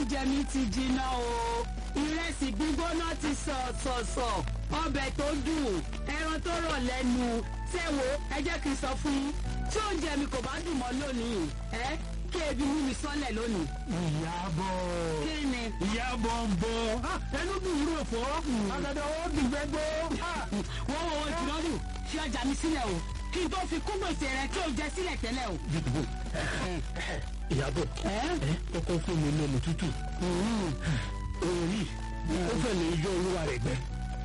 oúnjẹ mi ti jiná o ìrẹsì gbígbóná ti sọ̀sọ̀sọ̀ ọbẹ̀ tó dùn ẹran tó rọ̀ lẹ́nu ṣẹ́wó ẹ jẹ́ kí n sọ fún yín tí oúnjẹ mi kò bá dùn mọ́ lónìí ẹ kí ebi mú mi sọ́lẹ̀ lónìí. ìyàbọ̀ kí ni. ìyàbọ̀ ń bọ̀ ẹnu dùn rò fọ́ àgàdà ó dùn gbẹ́gbọ́. wọ́n wọ́n wọ́n jùlọ dùn fi ọjà mi sílẹ̀ o kí n tó fi kún gbèsè rẹ kí o jẹ sílẹ̀ tẹ́lẹ̀ o. ìyàbọ̀ ẹ kọ́kọ́ fún mi lómi tútù òun yìí ó fẹ́ lè yọ olúwa rẹ̀ gbẹ.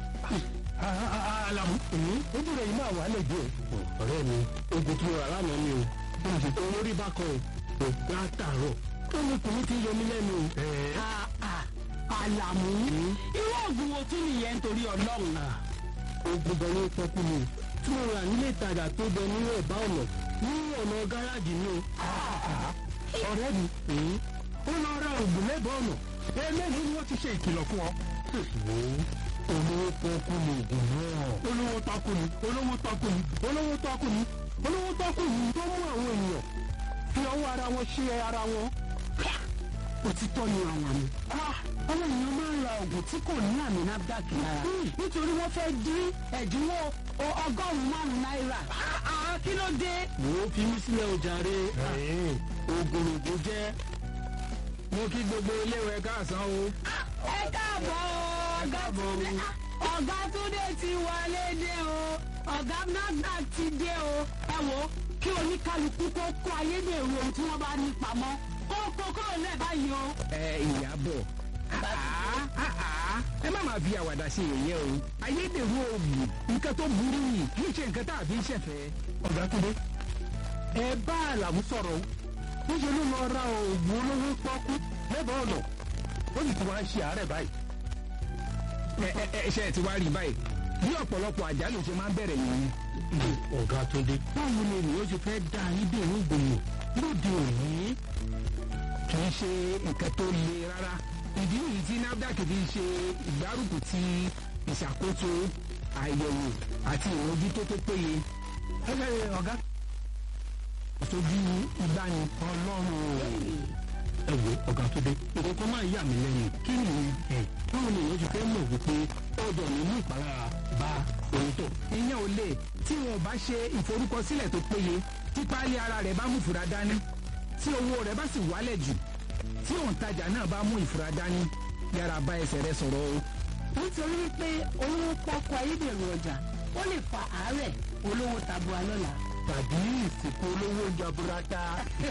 alamu ojú rẹ̀ yìí máa wà lẹ́jọ́ ọ̀rẹ́ mi ogun tí mo rà lánàá ni o olórí bá kọ o látàárọ̀ tó ní kùnú ti yọ mí lẹ́nu o. Ah, ah, àlàmú irú oògùn wo tún nìyẹn nítorí ọlọ́run. ogun bẹ ní pọ́kú mi tí mo rà nílé ìtajà tó bẹ ní ẹ̀bá ọ̀nà ní ọ̀nà gáràjì ni o. ọ̀rẹ́ mi ó lọ ra oògùn lẹ́bàá ọ̀nà eléyìí ni wọ́n ti ṣe ìkìlọ̀ fún ọ. olówó pọ́kú ni oògùn náà. olówó tọ́kù ni olówó tọ́kù ni olówó tọ́kù ni olówó tọ́kù ni tó mú àwọn ènìyàn fi ọwọ́ ara wọn ṣe ara wọn. òtítọ́ ni àlàmú. àwọn èèyàn máa ń ra oògùn tí kò ní àmì nafdac lára nítorí wọ́n fẹ́ dín ẹ̀dínwó o- ọgọ́rùn-ún márùn-ún náírà. Ah, kí ló dé. wò ó fi mí sílẹ̀ o jàre. oògùn oògùn jẹ́ mo kí gbogbo iléèwé káàsán o. ẹ káàbọ̀ o, ọ̀gá Túndé ọ̀gá Túndé ti wọlé dé o ọ̀gá nafdac ti dé o ẹ wo kí oníkálukú kó kó ayédèrú ohun tí wọ́n bá ní pamọ́ kó kó kúrò lẹ́ẹ̀ báyìí o. ẹ ìyàbọ̀ ẹ má máa fi àwàdà ṣe yẹ̀yẹ́ o ayédèrú oògùn nǹkan tó burú yìí kì í ṣe nǹkan tá a fi ń ṣẹ̀fẹ̀. ọ̀gá Túndé ẹ bá àlàmú sọ̀rọ̀ o níṣẹ́ ló lọ ra oògùn olówó pọ́kú lẹ́bàá ọ̀nà ó sì ti wá ń ṣe àárẹ̀ báyìí. ẹ ẹ ẹ ṣe ẹ ti wá rí báyìí bí ọ̀pọ̀lọpọ̀ àjálù ṣe máa ń bẹ̀rẹ̀ yìí. ọ̀gá Túndé báwo ni ènìyàn ṣe fẹ́ dá ayédèrú gbòòrò lóde òní. kì í ṣe nǹkan tó le rárá ìdí nìyí tí nafdac fi ṣe ìgbárùkù ti ìṣàkóso àyẹ̀wò àti ìmójútó tó péye ẹ ẹ ọ̀gá ìtọ́jú ìgbani ọlọ́run ẹ wo ọ̀gá Túndé nǹkan kan máa yà mí lẹ́nu kí ni ẹ báwo ni èèyàn ṣe fẹ́ mọ̀ wípé ọ̀dọ̀ ní mú ìpalára bá onítọ̀. ìyẹn ò lè tí wọn ò bá ṣe ìforúkọsílẹ̀ tó péye tí páálí ara rẹ̀ bá mú ìfura dání tí owó rẹ̀ bá sì wálẹ̀ jù tí òǹtajà náà bá mú ìfura dání yára bá ẹsẹ̀ rẹ̀ sọ̀rọ̀ o. nítorí wípé olówó pọ́kú ayédèrú ọjà ó lè fa àárẹ̀ olówó tabua lọ́la. tàbí ìsìnkú olówó jaburata.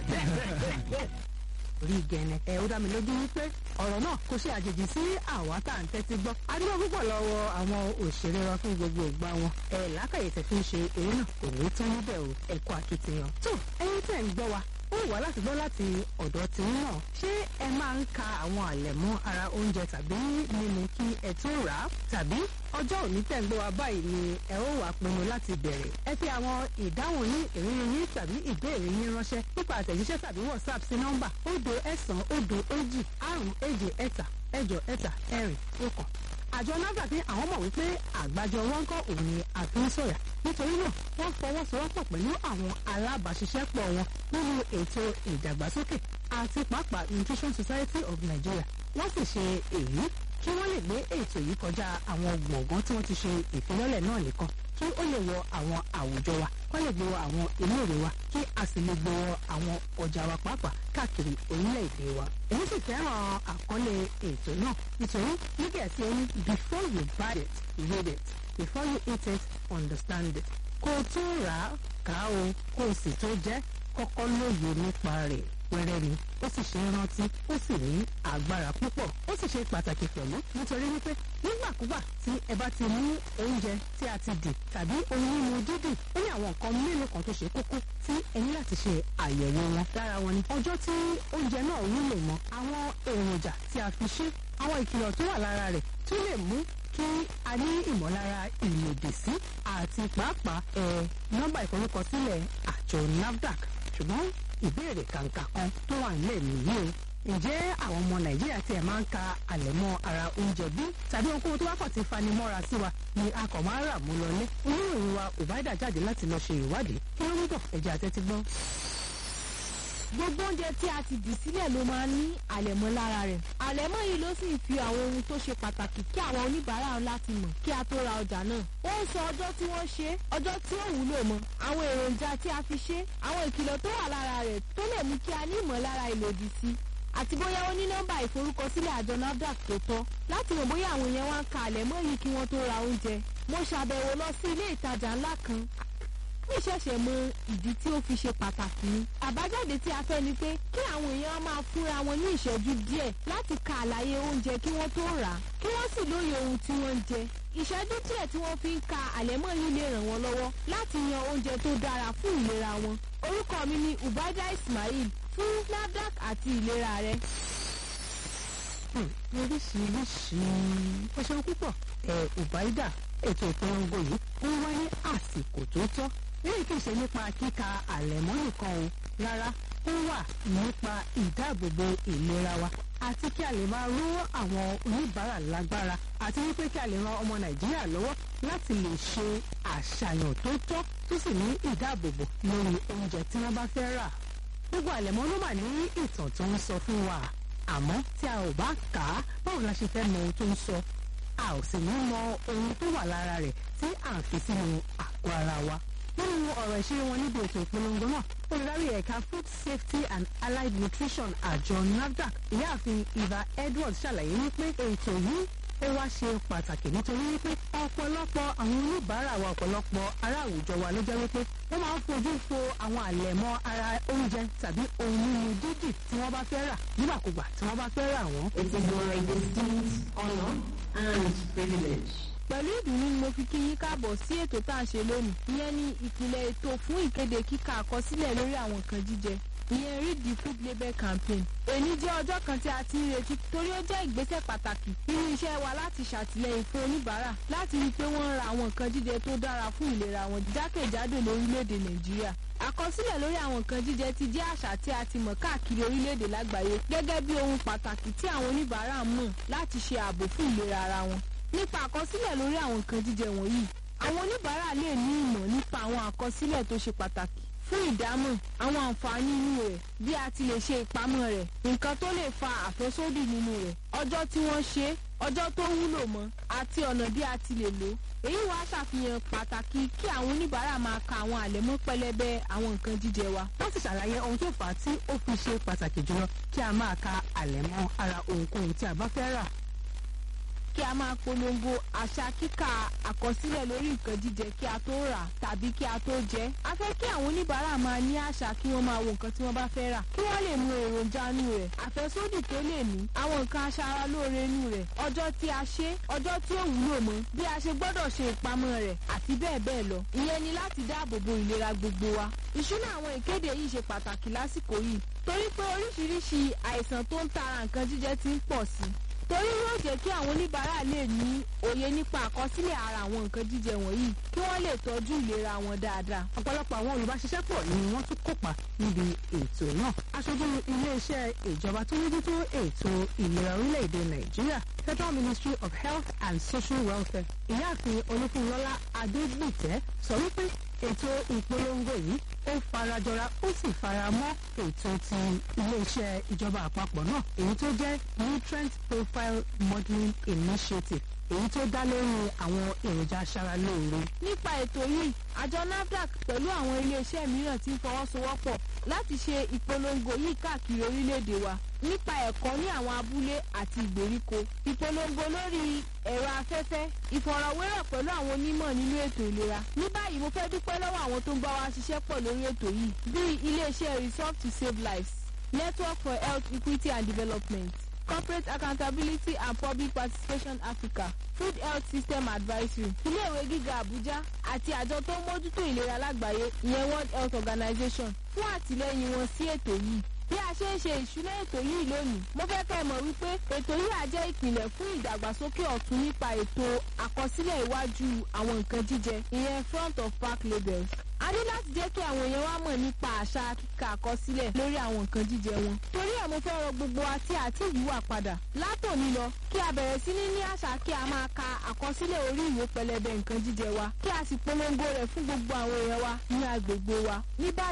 orí gẹ̀ẹ́nẹ̀ ẹ̀ ó dá mi lójú wípé ọ̀rọ̀ náà kò ṣe àjèjì sí àwa tá à ń tẹ́tí gbọ́. adúgbò púpọ̀ lọ́wọ́ àwọn òṣèré wa fún gbogbo ìgbà wọn. ẹ̀ lákàyè tẹ̀ fi ń ṣe eré náà kò ní tán níbẹ̀ o ẹ̀kọ́ akitiyan. tó ẹyin tẹ̀ ń gbọ́ wa ó wà láti gbọ́ láti ọ̀dọ̀ tí ń náà ṣé ẹ máa ń ka àwọn àlẹ̀mọ́ ara oúnjẹ tàbí mímu kí ẹ tó rà á tàbí ọjọ́ òní tẹ̀ ń gbọ́ wa báyìí ni ẹ ó wà pinnu láti bẹ̀rẹ̀ ẹ fi àwọn ìdáhùn yín ìrírí yín tàbí ìbéèrè yín ránṣẹ́ nípa àtẹ̀jíṣẹ́ tàbí whatsapp sí nọ́mbà òdo ẹ̀sán òdo èjì àrùn èje ẹ̀ta ẹ̀jọ ẹ̀ta ẹ̀rìn ọ̀kan àjọ nafdac ní àwọn mọ̀ wípé àgbájọ wọn kọ́ òun ni àfihàn nítorí náà wọ́n fọwọ́sowọ́pọ̀ pẹ̀lú àwọn alábàáṣiṣẹ́pọ̀ wọn nínú ètò ìdàgbàsókè àti pàápàá nutrition society of nigeria wọ́n sì ṣe èyí kí wọ́n lè gbé ètò yìí kọjá àwọn gbọ̀ngàn tí wọ́n ti ṣe ìfilọ́lẹ̀ náà nìkan kí ó lè wọ àwọn àwùjọ wa kó lè gbé wọ àwọn iléèwé wa kí a sì lè gbé wọ àwọn ọjà wa pàápàá káàkiri orílẹ̀-èdè wa. èyí sì fẹ́ràn àkọlé ètò náà nítorí nígbà tí ó ní before you buy it read it before you eat it understand it kó o tó rà á kà á o kó o sì tó jẹ́ kọ́kọ́ lóye nípa rẹ̀ pẹ́rẹ́ ni ó sì ṣe é rántí ó sì ní agbára púpọ̀ ó sì ṣe pàtàkì pẹ̀lú nítorí wípé nígbàkúgbà tí ẹ bá ti mú oúnjẹ tí a ti dì tàbí ohun mímu dídì ó ní àwọn nǹkan mélòó kan tó ṣe kókó tí ẹ ní láti ṣe àyẹ̀wò wọn dára wọn ni ọjọ́ tí oúnjẹ náà wúlò mọ́ àwọn èròjà tí a fi ṣe àwọn ìkìlọ̀ tó wà lára rẹ̀ tó lè mú kí a ní ìmọ̀lára ìlòdì sí àti pàápàá ẹ̀ nọ́mbà ìforúkọsílẹ̀ àjọ nafdac ṣùgbọ́n ìbéèrè kàǹkà kan tó wà nílẹ̀ nìyí o ǹjẹ́ àwọn ọmọ nàìjíríà tí ẹ̀ máa ń ka àlẹ̀mọ́ ara oúnjẹ bí tàbí ohunkóhun tó bá kàn ti fani mọ́ra sí wa ni a kàn máa ń rà mú lọlé oníròyìn wa ò bá dà jáde láti lọ ṣe ìwádìí kí ló ń bọ̀ ẹ̀jẹ̀ àtẹ́tí gbọ́. gbogbo oúnjẹ tí a ti dì sílẹ̀ ló máa ń ní àlẹ̀mọ́ lára rẹ̀ àlẹ̀mọ́ yìí ló sì ń fi àwọn ohun tó ṣe pàtàkì kí àwọn oníbàárà láti mọ̀ kí a tó ra ọjà náà ó ń sọ ọjọ́ tí wọ́n ṣe é ọjọ́ tí ó wúlò mọ́ àwọn èròjà tí a fi ṣe é àwọn ìkìlọ̀ tó wà lára rẹ̀ tó lè mú kí a ní ìmọ̀lára ìlòdì sí àti bóyá ó ní nọ́mbà ìforúkọsílẹ̀ àjọ nafdac tó tọ́ láti mọ̀ bóyá àwọn èèyàn wá ń ka àlẹ̀mọ́ yìí kí wọ́n tó ra oúnjẹ mo ṣàbẹ̀wò lọ sí ilé ìtajà ńlá kan ní ìṣẹ̀ṣẹ̀ mọ ìdí tí ó fi ṣe pàtàkì ni. àbájáde tí a fẹ́ ni pé kí àwọn èèyàn máa fúnra wọn ní ìṣẹ́jú díẹ̀ láti ka àlàyé oúnjẹ kí wọ́n tó rà á kí wọ́n sì lóye ohun tí wọ́n ń jẹ. ìṣẹ́jú díẹ̀ tí wọ́n fi ń ka àlẹ́mọ́ yìí lè ràn wọ́n lọ́wọ́ láti yan oúnjẹ tó dára fún ìlera wọn. orúkọ mi ni ubaida ismail fún nafdac àti ìlera rẹ. oríṣiríṣi ó ṣeun púpọ̀ ẹ̀ ubaida ètò ìpolongo yìí ó wá ní àsìkò tó tọ́ lẹ́yìn kì í ṣe nípa kíka àlẹ̀mọ́ nìkan o rárá ó wà nípa ìdáàbòbò ìlera wa àti kí a lè máa ró àwọn oníbàárà lágbára àti wípé kí a lè ran ọmọ nàìjíríà lọ́wọ́ láti lè ṣe àṣàyàn tó tọ́ tó sì ní ìdáàbòbò lórí oúnjẹ tí wọ́n bá fẹ́ rà gbogbo àlẹ̀mọ́ ló mà ní ìtàn tó ń sọ fún wa àmọ́ tí a ò bá kà á báwo la ṣe fẹ́ mọ ohun tó ń sọ a ò sì ní mọ ohun tó wà lára rẹ̀ tí à ń fi sínú àgọ́ ara wa nínú ọ̀rọ̀ ìṣeré wọn níbi ètò ìpolongo náà olùdarí ẹ̀ka food safety and allied nutrition àjọ nafdac ìyáàfin eva edwards ṣàlàyé wípé ètò yìí ó wá ṣe pàtàkì nítorí wípé ọ̀pọ̀lọpọ̀ àwọn oníbàárà wa ọ̀pọ̀lọpọ̀ ará àwùjọ wa ló jẹ́ wípé wọ́n máa ń fojú fo àwọn àlẹ̀mọ́ ara oúnjẹ tàbí ohun mímu dídì tí wọ́n bá fẹ́ rà nígbàkúgbà tí wọ́n bá fẹ́ rà wọ́n. It is my distinct honor and privilege pẹ̀lú ìdùnnú ni mo fi kí yín káàbọ̀ sí ètò tá à ń ṣe lónìí ìyẹn ni ìpìlẹ̀ ètò fún ìkéde kíkà àkọsílẹ̀ lórí àwọn nǹkan jíjẹ ìyẹn read the food label campaign èní jẹ́ ọjọ́ kan tí a ti ń retí torí ó jẹ́ ìgbésẹ̀ pàtàkì nínú iṣẹ́ wa láti ṣàtìlẹ́yìn fún oníbàárà láti rí i pé wọ́n ń ra àwọn nǹkan jíjẹ tó dára fún ìlera wọn jákèjádò lórílẹ̀‐èdè nàìjíríà àkọsílẹ̀ lórí àwọn nǹkan jíjẹ ti jẹ́ àṣà tí a ti mọ̀ káàkiri orílẹ̀‐èdè lágbàáyé gẹ́gẹ́ bí ohun pàtàkì tí àwọn oníbàárà mọ̀ láti ṣe ààbò fún ìlera ara wọn nípa àkọsílẹ̀ lórí àwọn nǹkan jíjẹ wọ̀nyí àwọn oníbàárà lè ní ìmọ̀ nípa àwọn àkọsílẹ̀ tó ṣe pàtàkì fún ìdámọ̀ àwọn àǹfààní inú rẹ̀ bí a ti lè ṣe ìpamọ́ rẹ̀ nǹkan tó lè fa àfẹ́sódì nínú rẹ̀ ọjọ́ tí wọ́n ṣe é ọjọ́ tó wúlò mọ́ àti ọ̀nà bí a ti lè lò ó èyí wàá ṣàfihàn pàtàkì kí àwọn oníbàárà máa ka àwọn àlẹ̀mọ́ pẹlẹbẹ àwọn nǹkan jíjẹ wa. wọ́n sì ṣàlàyé ohun tó fà á tí ó fi ṣe pàtàkì jùlọ kí a máa ka àlẹ̀mọ́ ara ohunkóhun tí a bá fẹ́ rà kí a máa polongo àṣà kíkà àkọsílẹ̀ lórí nǹkan jíjẹ kí a tó rà tàbí kí a tó jẹ. a fẹ́ kí àwọn oníbàárà máa ní àṣà kí wọ́n máa wo nǹkan tí wọ́n bá fẹ́ rà kí wọ́n lè mú èròjà inú rẹ̀ àfẹ́sódì tó lè ní àwọn nǹkan aṣara lóore inú rẹ̀ ọjọ́ tí a ṣe ọjọ́ tí ó wúlò mọ́ bí a ṣe gbọ́dọ̀ ṣe ìpamọ́ rẹ̀ àti bẹ́ẹ̀ bẹ́ẹ̀ lọ. ìyẹn ni láti dáàbò bo ìlera gbogbo wa. ìṣúná àwọn ìkéde yìí ṣe pàtàkì lásìkò yìí torí pé oríṣiríṣi àìsàn tó ń tara nǹkan jíjẹ ti ń pọ̀ sí i torí yóò jẹ́ kí àwọn oníbàárà lè ní òye nípa àkọsílẹ̀ ara àwọn nǹkan jíjẹ wọ̀nyí kí wọ́n lè tọ́jú ìlera wọn dáadáa. ọ̀pọ̀lọpọ̀ àwọn olùbáṣiṣẹ́pọ̀ ni wọ́n tún kópa níbi ètò náà. aṣojú iléeṣẹ́ ìjọba tó mójútó ètò ìlera orílẹ̀-èdè nàìjíríà federal ministry of health and social welfare ìyáàfin olúfúnlọ́lá adégbìtẹ́ sọ wípé ètò ìpolongo yìí ó farajọra ó sì faramọ́ ètò ti iléeṣẹ́ ìjọba àpapọ̀ náà èyí tó jẹ́ nutrient profile modelling initiative èyí tó dá lórí àwọn èròjà aṣaralóore. nípa ètò yìí àjọ nafdac pẹ̀lú àwọn iléeṣẹ́ mìíràn ti ń fọwọ́sowọ́pọ̀ láti ṣe ìpolongo yìí káàkiri orílẹ̀-èdè wa nípa ẹ̀kọ́ ní àwọn abúlé àti ìgbèríko ìpolongo lórí ẹ̀rọ afẹ́fẹ́ ìfọ̀rọ̀wérọ̀ pẹ̀lú àwọn onímọ̀ nínú ètò ìlera ní báyìí mo fẹ́ dúpẹ́ lọ́wọ́ àwọn tó ń bá wa ṣiṣẹ́ pọ̀ lórí ètò yìí bíi iléeṣẹ́ resolve to save lives network for health equity and development corporate accountability and public participation africa food health system advisory iléèwé gíga àbújá àti àjọ tó ń mójútó ìlera lágbàáyé ìyẹn world health organization fún àtìlẹyìn wọn sí ètò yìí bí a ṣe ń ṣe ìṣúná ètò yìí lónìí mo fẹ́ kẹ́ ẹ mọ̀ wípé ètò yìí á jẹ́ ìpìlẹ̀ fún ìdàgbàsókè ọ̀tún nípa ètò àkọsílẹ̀ iwájú àwọn nǹkan jíjẹ ìyẹn front of pack labels a ní láti jẹ́ kí àwọn èèyàn wá mọ̀ nípa àṣà kíkà àkọsílẹ̀ lórí àwọn nǹkan jíjẹ wọn torí ẹ̀ mo fẹ́ rọ gbogbo wa tí àti ìyíwà padà látòní lọ kí a bẹ̀rẹ̀ sí ní ní àṣà kí a máa ka àkọsílẹ̀ orí ìwé pẹlẹbẹ nǹkan jíjẹ wa kí a sì polongo rẹ̀ fún gbogbo àwọn èèyàn wa ní agbègbè wa ní báyìí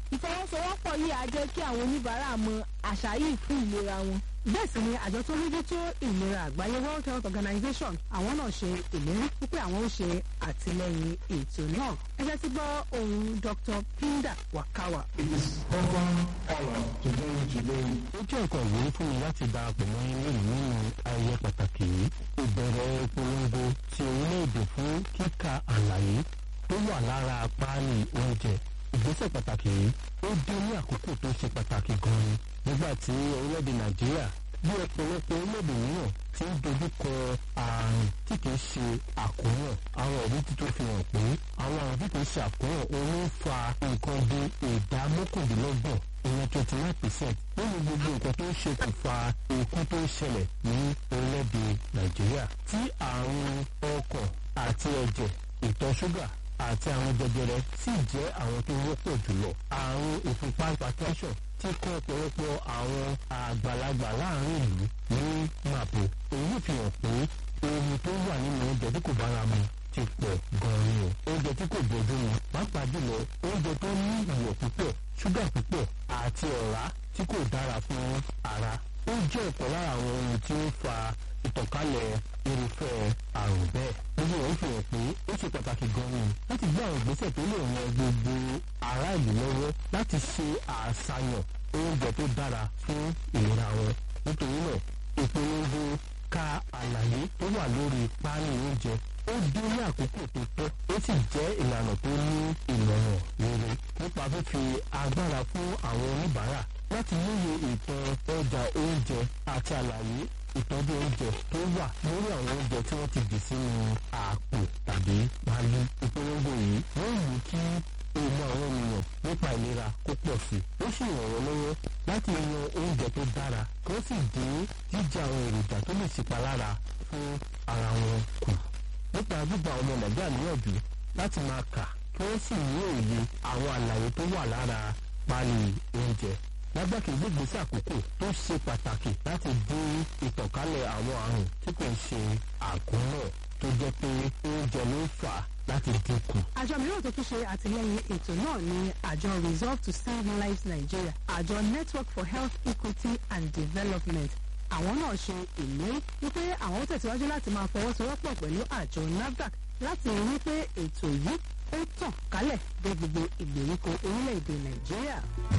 ìfọwọ́sowọ́pọ̀ yìí á jẹ́ kí àwọn oníbàárà mọ àṣà yìí fún ìlera wọn. bẹ́ẹ̀ sì ni àjọ tó mójú tó ìlera àgbáyé world health organization àwọn náà ṣe ìlérí wípé àwọn ó ṣe àtìlẹyìn ètò náà ẹ jẹ́ sí gbọ́ ohun dr pinda wakawa. It is often honor to join you today. ó jẹ́ nǹkan ìwúrí fún mi láti darapọ̀ mọ́ yín lónìí nínú ayẹyẹ pàtàkì yìí ìbẹ̀rẹ̀ ìpolongo ti orílẹ̀-èdè fún kíka àlàyé tó wà lára páálí oúnjẹ ìgbésẹ̀ pàtàkì yìí ó dé ní àkókò tó ṣe pàtàkì gan-an nígbà tí orílẹ̀-èdè nàìjíríà bí ọ̀pọ̀lọpọ̀ orílẹ̀-èdè mìíràn ti ń dojúkọ àrùn tí kìí ṣe àkóràn àwọn ẹ̀rí tí tó fi hàn pé àwọn àrùn tí kìí ṣe àkóràn òun ló ń fa nǹkan bí ìdá mọ́kàndínlọ́gbọ̀n ìyẹn twenty nine percent nínú gbogbo nǹkan tó ń ṣokùnfà ikú tó ń ṣẹlẹ̀ ní orílẹ̀-èdè nàìjíríà tí àrùn ọkàn àti ẹ̀jẹ̀ ìtọ̀ ṣúgà àti àrùn jẹjẹrẹ sì jẹ́ àwọn tó wọ́pọ̀ jùlọ àrùn ìfúnpá hypertension tí kọ́ ọ̀pọ̀lọpọ̀ àwọn àgbàlagbà láàrin ìlú ní màpò èyí fi hàn pé ohun tó wà nínú oúnjẹ tí kò bára mu ti pọ̀ gan-an ni o oúnjẹ tí kò bójú mu pàápàá jùlọ oúnjẹ tó ní iyọ̀ púpọ̀ ṣúgà púpọ̀ àti ọ̀rá tí kò dára fún ara ó jẹ́ ọ̀pọ̀ lára àwọn ohun tí ó fa ìtànkálẹ̀ irúfẹ́ àrùn bẹ́ẹ̀. gbogbo rẹ̀ fi hàn pé ó ṣe pàtàkì gan-an láti gbé àwọn ìgbésẹ̀ tó lè ran gbogbo ará ìlú lọ́wọ́ láti ṣe àṣàyàn oúnjẹ tó dára fún ìlera wọn. nítorí náà ìpolongo ka àlàyé tó wà lórí páálí oúnjẹ ó dé ní àkókò tó tọ́ ó sì jẹ́ ìlànà tó ní ìmọ̀ràn rere nípa fífi agbára fún àwọn oníbàárà láti lóye ìtàn ọjà oúnjẹ àti àlàyé ìtọ́jú oúnjẹ tó wà lórí àwọn oúnjẹ tí wọ́n ti dì sínú àpò tàbí pálí. ìpolongo yìí yóò mú kí èèmọ̀ àwọn ènìyàn nípa ìlera kó pọ̀ sí i ó sì ràn wọ́n lọ́wọ́ láti yan oúnjẹ tó dára kí ó sì dín jíjẹ àwọn èròjà tó lè ṣèpalára fún ara wọn kù nípa gbígba ọmọ nàìjíríà níyànjú láti máa kà kí wọ́n sì ní òye àwọn àlàyé tó wà lára páálí oúnjẹ lágbàkì gbégbèsè àkókò tó ṣe pàtàkì láti dín ìtànkálẹ̀ àwọn àrùn tí kò ń ṣe àkóràn tó jẹ́ pé oúnjẹ ló ń fà láti dínkù. àjọ mìíràn tó tún ṣe àtìlẹyìn ètò náà ni àjọ resolve to save lives nigeria àjọ network for health equity and development àwọn náà ṣe ìlérí wípé àwọn ó tẹ̀síwájú láti máa fọwọ́sowọ́pọ̀ pẹ̀lú àjọ nafdac láti rí wípé ètò yìí ó tàn kálẹ̀ dé gbogbo ìgbèríko orílẹ̀-èdè nàìjíríà.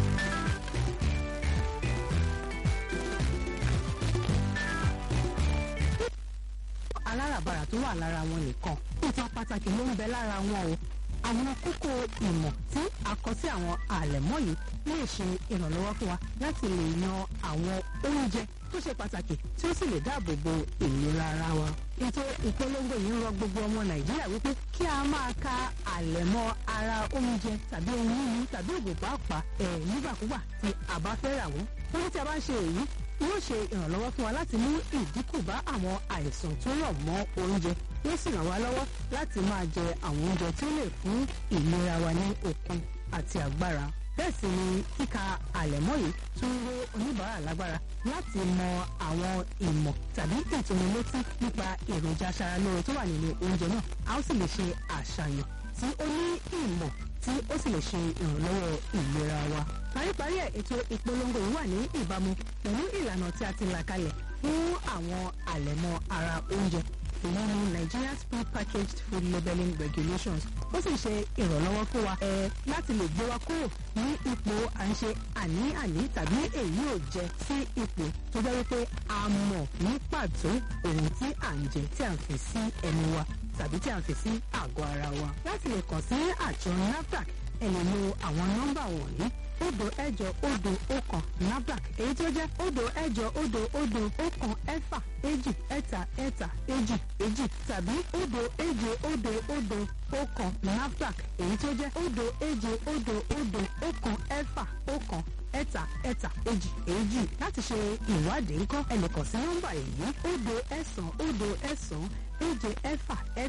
aláràbarà tó wà lára wọn nìkan ìtàn pàtàkì ló ń bẹ lára wọn o àwọn kókó ìmọ̀ tí a kọ sí àwọn àlẹ̀mọ́ yìí lè ṣe ìrànlọ́wọ́ fún wa láti lè yan àwọn oúnjẹ tó ṣe pàtàkì tí ó sì lè dáàbò bo ìlera ara wa. ètò ìpolongo yìí ń rọ gbogbo ọmọ nàìjíríà wípé kí a máa ka àlẹ̀mọ́ ara oúnjẹ tàbí ohun mímu tàbí òògùn pàápàá ẹ̀ nígbàkúgbà tí a bá fẹ́ rà wọ́n. wọ́n tí a bá ń ṣe èyí yóò ṣe ìrànlọ́wọ́ fún wa láti mú ìdínkù bá àwọn àìsàn tó rọ̀ mọ́ oúnjẹ yóò sì ràn wá lọ́wọ́ láti máa jẹ àwọn oúnjẹ tí ó lè fún ìlera wa ní okun àti agbára bẹ́ẹ̀ sì ni kíka àlẹ̀mọ́ yìí tún ń ró oníbàárà lágbára láti mọ àwọn ìmọ̀ tàbí ìtòmílétí nípa èròjà aṣaralóore tó wà nínú oúnjẹ náà a ó sì lè ṣe àṣàyàn tí ó ní ìmọ̀ tí ó sì lè ṣe ìrànlọ́wọ́ ìlera wa. paríparí ẹ̀ ètò ìpolongo yìí wà ní ìbámu pẹ̀lú ìlànà tí a ti là kalẹ̀ fún àwọn àlẹ̀mọ́ ara oúnjẹ ìyẹn ní Nigeria's pre-packaged food labelling regulations ó sì ṣe ìrànlọ́wọ́ fún wa ẹ láti lè gbé wa kúrò ní ipò à ń ṣe àní-àní tàbí èyí ò jẹ sí ipò tó jẹ́ wípé a mọ̀ ní pàtó ohun tí à ń jẹ tí à ń fi sí ẹnu wa tàbí tí à ń fi sí àgọ́ ara wa. láti lè kàn sí àjọ NAFDAC ẹ lè lo àwọn nọ́mbà wọ̀nyí òdo ẹ̀jọ òdo ọ̀kan NAFDAC èyí tó jẹ́ òdo ẹ̀jọ òdo òdo ọ̀kan ẹ̀fà èjì ẹ̀ta ẹ̀ta èjì èjì tàbí òdo èje òdo òdo ọ̀kan NAFDAC èyí tó jẹ́ òdo èje òdo òdo ọ̀kan ẹ̀fà ọ̀kan ẹ̀ta ẹ̀ta èjì èjì láti ṣe ìwádìí ńkọ́ ẹ lè kàn sí nọ́mbà èyí òdo ẹ̀sán òdo ẹ̀sán èje ẹ̀fà ẹ̀ta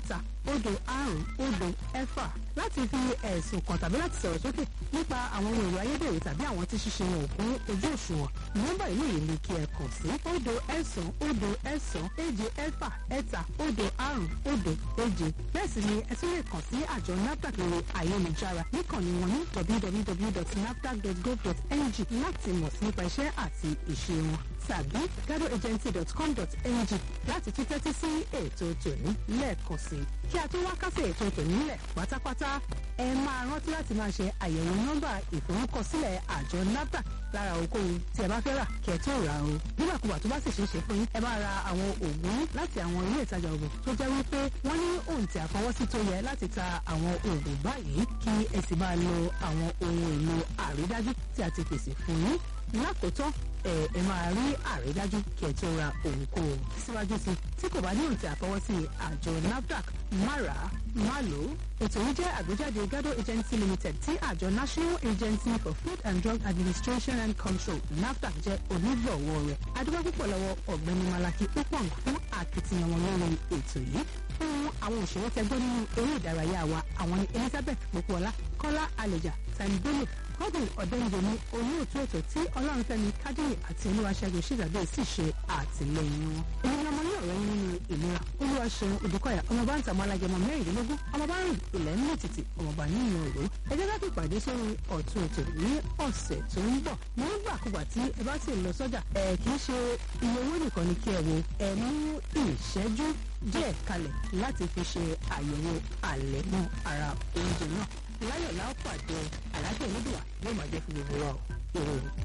òdo àrùn òdo ẹ̀fà láti fi ẹ̀sùn kàn tàbí láti sọ̀rọ̀ sókè nípa àwọn ohun èlò ayédèrú tàbí àwọn tí ṣíṣe wọn ò kún ojú òṣùwọ̀n nọ́mbà ìlú yìí ni kí ẹ kàn sí òdo ẹ̀sán òdo ẹ̀sán èje ẹ̀fà ẹ̀ta òdo àrùn òdo èje bẹ́ẹ̀ sì ni ẹ tún lè kàn sí àjọ nafdac lórí ayélujára níkànnì wọn ní www.nafdac.gov.ng láti mọ̀ sí nípa iṣẹ́ àti ìṣe wọn tàbí gadoagency.com.ng láti tún tẹ́tí sí ètò tòní lẹ́ẹ̀kan sí kí a tó wá kásẹ̀ ètò tòní lẹ̀ pátápátá ẹ máa rántí láti máa ṣe àyẹ̀wò nọ́mbà ìforúkọsílẹ̀ àjọ nafdac lára ohunkóhun tí ẹ bá fẹ́ rà kí ẹ tó rà o nígbàkúgbà tó bá sì ṣeé ṣe fún yín ẹ bá ra àwọn oògùn láti àwọn ilé ìtajà oògùn tó jẹ́ wípé wọ́n ní òǹtẹ̀ àfọwọ́sí tó yẹ láti ta àwọn oògùn báyìí kí ẹ sì máa lo àwọn ohun èlò àrídájú tí a ti pèsè fún yín lákòótán ẹ ẹ máa rí àrídájú kí ẹ tó ra ohunkóhun síwájú sí tí kò bá ní òǹtẹ̀ àfọwọ́sí àjọ nafdac má rà á má lò ó ètò yìí jẹ́ àgbéjáde gado agency limited tí àjọ national agency for food and drug administration and control nafdac jẹ́ onígbọ̀wọ́ rẹ̀ adúgbò púpọ̀ lọ́wọ́ ọ̀gbẹ́ni malaki upong fún akitiyan wọn lórí ètò yìí fún àwọn òṣèré tẹgbẹ́ nínú eré ìdárayá wa àwọn ní elizabeth popola kọ́lá àlèjà tani bello godwin ọ̀dẹ́njẹ ní olóòtú ètò tí ọlọ́runfẹ́mi kádìrì àti olúwaṣẹ́gun ṣègbàgbé sì ṣe àtìlẹyìn wọn. èmi ni ọmọ ní ọ̀rẹ́ yín nínú ìlera olúwaṣeun odùkọ̀yà ọmọọba ń tàmọ́ alágẹmọ mẹ́rìndínlógún ọmọọba rìn ilẹ̀ ń mìtìtì ọmọọba nínú òru. ẹ jẹ́ láti pàdé sórí ọ̀tún ètò ní ọ̀sẹ̀ tó ń bọ̀. mo ń gbàkúgbà tí ẹ bá sì lọ sọ́jà ẹ kì í ṣe iye owó nìkan ni kí ẹ wo ẹ mú ìṣẹ́jú díẹ̀ kalẹ̀ láti fi ṣe àyẹ̀wò àlẹ̀mọ́ ara oúnjẹ náà láyọ̀ láò pàdé àlàáfíà onídùúwà yóò máa jẹ́ fún gbogbo wa o.